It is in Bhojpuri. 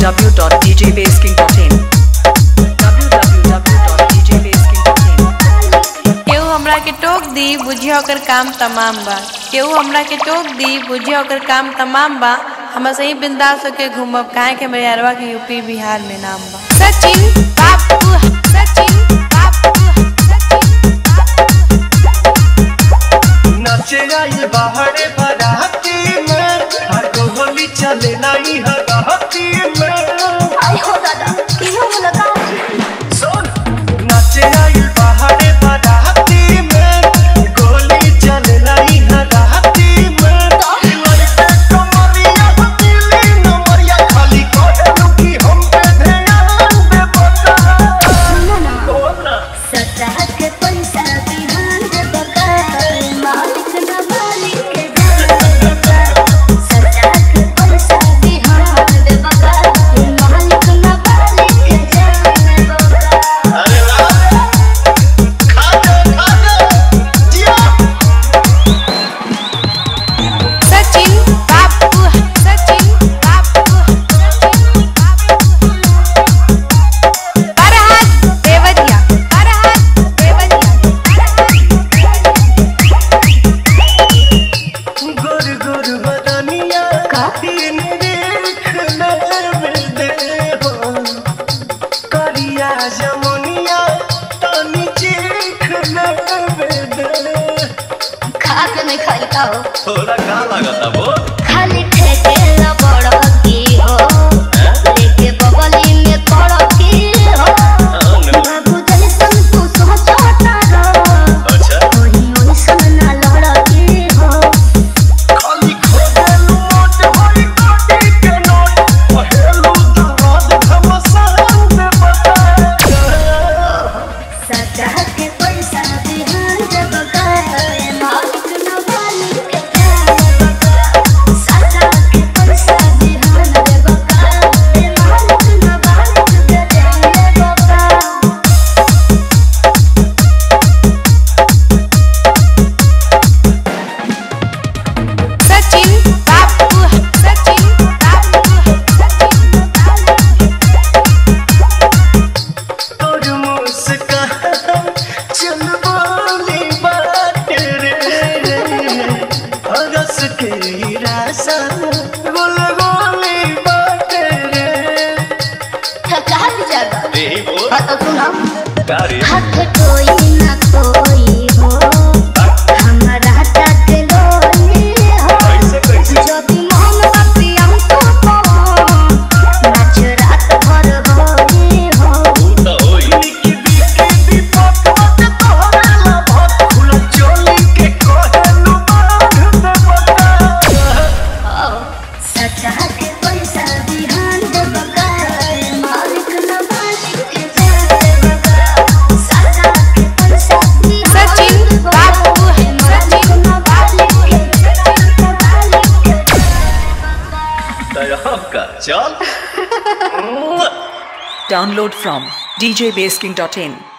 www.djbasking.in www.djbasking.in केहू हमरा के टोक दी बुझिया ओकर काम तमाम बा केहू हमरा के टोक दी बुझिया ओकर काम तमाम बा हम सही बिंदास होके घूमब काहे के मेरे अरवा के यूपी बिहार में नाम बा सचिन बापू सचिन बापू नाचे आई बाहरे बाराती में हर को होली चले नहीं हराती में सुन नाचे आई बाहरे बाराती में गोली चले नहीं हराती में लड़के कमरिया दिली नमरिया खाली कहलू कि हम पे ध्यान दे बता बोल ना अरे वाह खा दे खा दे जिया सचिन बापू सचिन बापू बरहात देवरिया बरहात देवरिया गुर गुर बदनिया तीन देख ले दे हो करिया जमुनिया तनी चीख ले दे थोड़ा का लागता वो खाली ठेके ला बड़ की हो लेके बगली में पड़ की हो बाबू जैसन तू सोचता रहो अच्छा ओही ओइसन ना लड़ की हो खाली खोदेलू मोट होई कोटी के नोट पहेलू दर्द घमसान दे बता सजा के पैसा बिहान जब गए मालिक न मालिक के जाए सजा के पैसा बिहान जब गए मालिक न मालिक के जाए बाबा सचिन बापू सचिन बापू तोर मुस्कान चल बोली बात रे हरस के रासा गोल गोली बात रे थका जगह रे बोल हाँ तो सुना गाड़ी हाथ कोई ना कोई हो हमारा तक लोली हो कैसे कैसे যদি মন বাপি আমি তো নাচ রাত ভর হই হো तो होई निकी बिकी दीपक मत तोहरे ला बहुत खुला चोली के कोहलू बांध दे बता सचा के पैसा बिहान दे बकार मालिक न मालिक के जाए बकार सचा के पैसा बिहान सचिन दे बकार, बाबू, मालिक सचिन न मालिक के जाए मालिक के दया का चल Download from djbasking.in